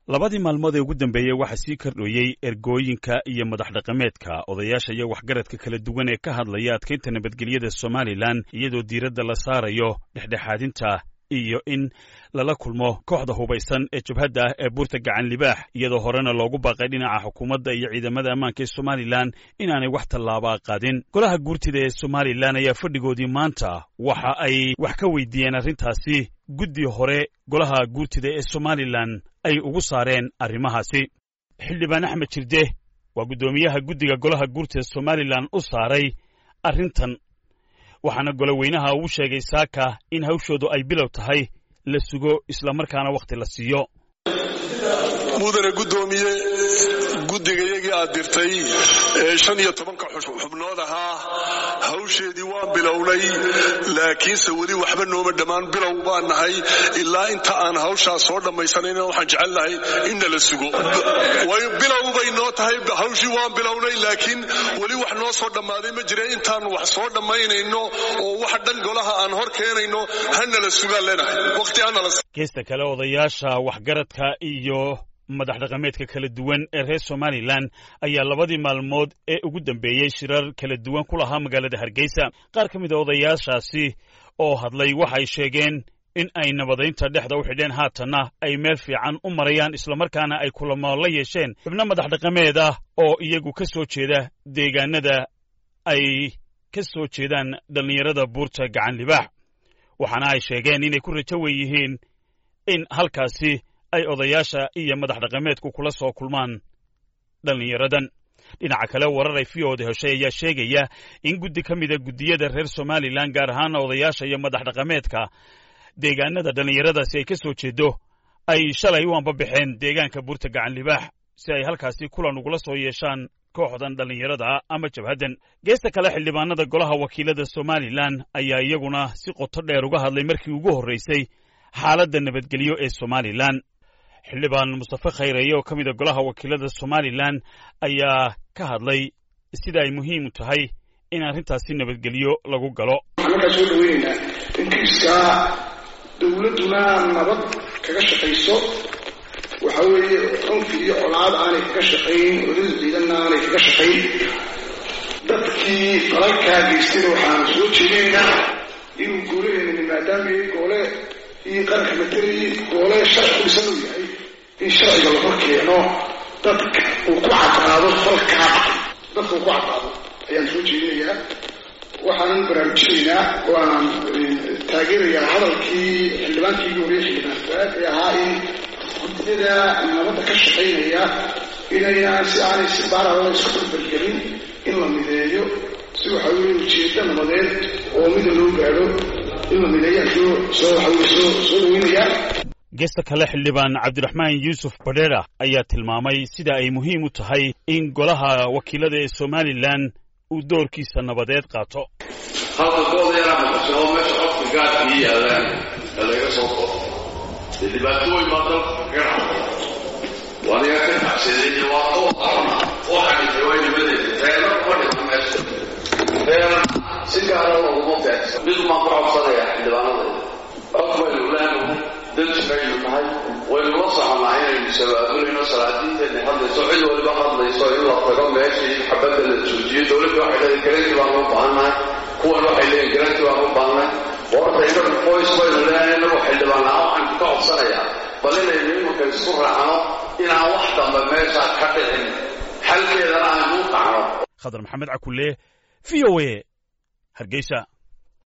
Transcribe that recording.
labadii maalmood ee ugu dambeeyey waxaa sii kordhoyey ergooyinka iyo madax dhaqameedka odayaasha iyo waxgaradka kala duwan ee ka hadlaya adkaynta nabadgelyada somalilan iyadoo diiradda la saarayo dhexdhexaadinta iyo in lala kulmo kooxda hubaysan ee jabhadda ah ee buurta gacan libaax iyadoo horena loogu baaqay dhinaca xukuumadda iyo ciidamada ammaanka ee somalilan inaanay wax tallaabaa qaadin golaha guurtida ee somalilan ayaa fadhigoodii maanta waxa ay wax ka weydiiyeen arrintaasi guddi hore golaha guurtida ee somalilan ay ugu saareen arrimahaasi xildhibaan axmed jirde waa guddoomiyaha guddiga golaha guurtida somalilan u saaray arrintan waxaana goloweynaha uu sheegay saaka in hawshoodu ay bilow tahay la sugo islamarkaana wakhti la siiyo mudane guddoomiye guddigayagii aad dirtay ee shan iyo tobanka xubnood ahaa hawsheedii waan bilownay laakiinse weli waxba nooma dhammaan bilow baan nahay ilaa inta aan hawshaas soo dhammaysanayna waxaan jecel lahay inna la sugo bilow bay noo tahay hawshii waan bilownay laakiin weli wax noo soo dhammaaday ma jira intaan wax soo dhammaynayno oo wax dhan golaha aan hor keenayno hana la sugaan leenahay waqti hanala geesta kale odayaasha waxgaradka iyo madax dhaqameedka kala duwan ee reer somalilan ayaa labadii maalmood ee ugu dambeeyey shirar kala duwan ku lahaa magaalada hargeysa qaar ka mid a odayaashaasi oo hadlay waxay sheegeen in ay nabadaynta dhexda u xidheen haatanna ay meel fiican u marayaan islamarkaana ay kulamo la yeesheen xubno madax dhaqameed ah oo iyagu ka soo jeeda deegaanada ay ka soo jeedaan dhallinyarada buurta gacan libaax waxaana ay sheegeen inay ku rajo wen yihiin in halkaasi ay odayaasha iyo madax dhaqameedku kula soo kulmaan dhallinyaradan dhinaca kale warar ay v oda heshay ayaa sheegaya in guddi ka mida guddiyada reer somalilan gaar ahaana odayaasha iyo madax dhaqameedka deegaanada dhallinyaradaasi ay ka soo jeedo ay shalay u ambabaxeen deegaanka buurta gacan libaax si ay halkaasi kulan ugula soo yeeshaan kooxdan dhallinyarada ama jabhaddan geesta kale xildhibaanada golaha wakiilada somalilan ayaa iyaguna si qoto dheer uga hadlay markii ugu horraysay xaaladda nabadgelyo ee somalilan xildhibaan mustafe khayreeye oo ka mid a golaha wakiilada somalilan ayaa ka hadlay sida ay muhiim u tahay in arrintaasi nabadgelyo lagu galo waxaan markaa soo dhaweynaynaa inkiiskaa dowladduna nabad kaga shaqayso waxa weeye cunfi iyo colaad aanay kaga shaqayn olada ciidanna aanay kaga shaqayn dadkii falalkaa geystayna waxaan soo jeedinaynaa inuu goolaheena maadaama goole iyo qaranka matelayay goole sharci dhisan uu yahay in sharciga la hor keeno dadka uu ku caddaado falkaa dadka uu ku caddaado ayaan soo jeedinayaa waxaanan baraarujinaynaa oo aan taageerayaa hadalkii xildhibaankii ugu horeyay xildhibaan faad ee ahaa in guddiyada nabadda ka shaqaynaya inaynaan si aanay si baarala isku barbargelin in la mideeyo si waxa weeye ujeedda nabadeed oo mida loo gaadho in la mideeyaan soo soo waxa weye soo soo dhaweynayaa geesta kale xildhibaan cabdiraxmaan yuusuf badheera ayaa tilmaamay sida ay muhiim u tahay in golaha wakiilada ee somalilan uu doorkiisa nabadeed qaato halka gooda yaraa maqasho meesha qofka gaadkii yaalaan ee laga soo qoro dee dhibaato weyn baa dalka kaga dhacday waniga ka tacseeday dhibaato qarna waxaa dhintay waa nimadeeda reerna kuma dhima meesha reerna si gaara looguma beegsan mid umaan ku codsanaya xildhibaanadeeda cod baynu leenahay danti baynu nahay waynu la soconnaa inaynu sabaabulayno salaadiinteenna hadlayso cid waliba hadlayso in la tago meeshii xabadda la joojiyo dowladda waxay leedahay garanti baanu u baahannahay kuwan waxay leeyihin garanti baanu u baahannahay horta inagu qoys baynu leenahay inagu xildhibaanaa waxaan ka codsanayaa bal inaynu imanka isku raacno inaan wax dambe meesha ka dhicin xalkeedana aan u qacno khadar maxamed cakulle v o a hargeysa